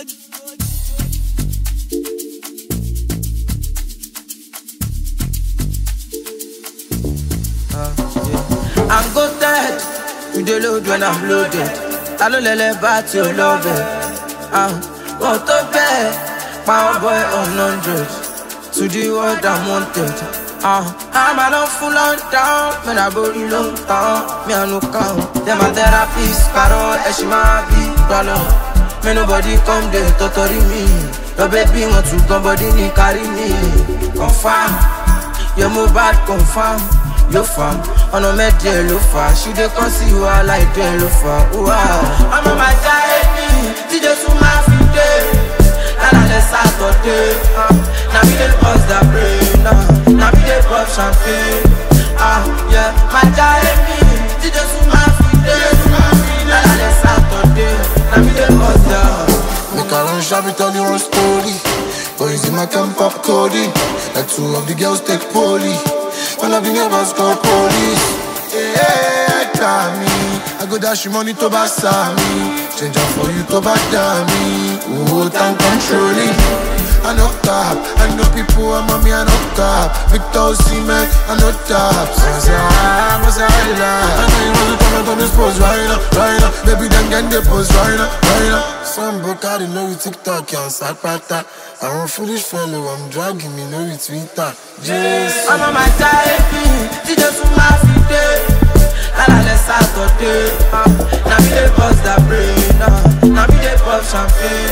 I'm goated. You dey load when I'm loaded. Ta ló lẹ́lẹ́ bá tí o lọ́bẹ̀? Wọ́n tó bẹ́ẹ̀, power boy on hundred. To the world I'm wanted. Àmà lọ fún London, mẹ́ta borí ló ń tán. Mi àánú kàn, dem my therapist, parọ́ ẹ̀ṣin máa bí gbọ́lọ̀. May nobody come dey tọ́tọ́rí mi. Your baby want to gun body ní kárí mi. Confam, your mobile confam. Ló fà ọ̀nà mẹ́jẹ ló fà ṣí dey kàn sí wàhálà ìdẹ́ ló fà. Ọmọ màá já èmi, tíjọ́ tún máa fi dé. Lálàlẹ̀ Sátọ̀dé, na mi dey bust that brain, uh, na mi dey pop champagne. Uh, yeah. Màá já èmi, tíjọ́ tún máa fi dé. Lálàlẹ̀ Sátọ̀dé, na mi dey bust that. Make I run shabby tell you one story. Boys in my camp pop coding. Like two of the girls take poly. When I be neighbors call police. Yeah, try me. I go dash you money to buy me. Change up for you to buy me. Oh, time controlling. I know top, I know people, I'm on me, I know top. Victor Seaman, I know top. So I say, ah, I'm a say, I know you want to come out on this pose right now, right now. Baby, then get the pose right now, right now. Some book I know you TikTok, you on Sakpata. I'm a foolish fellow, I'm dragging me, know you Twitter. Jason. ọmọ máa já èmi tíjọ́ tún máa fi dé lálàlẹ̀ sátọ̀dé na mi dey bust that brain uh, na mi dey pop champagne